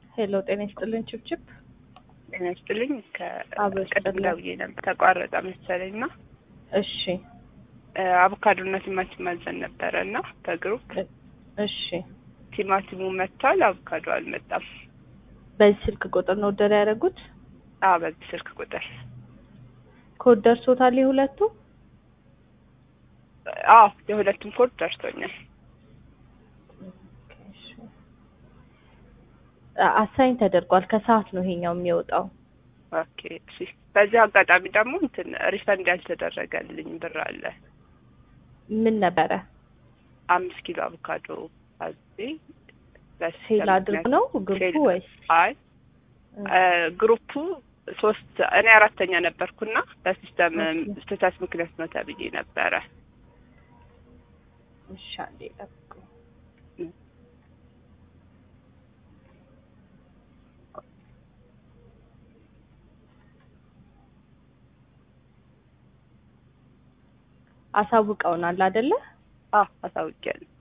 ሄሎ ጤና ይስጥልን ችብችብ ጤና ይስጥልኝ። አብሮ ከቅድም ይስጥልን። ደውዬ ነበር ተቋረጠ መሰለኝ እና እሺ አቮካዶና ቲማቲም አዘን ነበረ እና በግሩፕ እሺ ቲማቲሙ መጥቷል፣ አቮካዶ አልመጣም። በዚህ ስልክ ቁጥር ነው ኦርደር ያደረጉት? አዎ በዚህ ስልክ ቁጥር ኮድ ደርሶታል የሁለቱ? አዎ የሁለቱም ኮድ ደርሶኛል። አሳይን ተደርጓል። ከሰዓት ነው ይሄኛው የሚወጣው። ኦኬ እሺ። በዚህ አጋጣሚ ደግሞ እንትን ሪፈንድ ያልተደረገልኝ ብር አለ። ምን ነበረ? አምስት ኪሎ አቮካዶ አዜ ሴል አድርግ ነው ግሩፑ ወይስ? አይ ግሩፑ ሶስት እኔ አራተኛ ነበርኩና በሲስተም ኦኬ። ስህተት ምክንያት ነው ተብዬ ነበረ። እሺ አንዴ ጠብቁ። አሳውቀውናል አይደለ? አዎ አሳውቂያለሁ።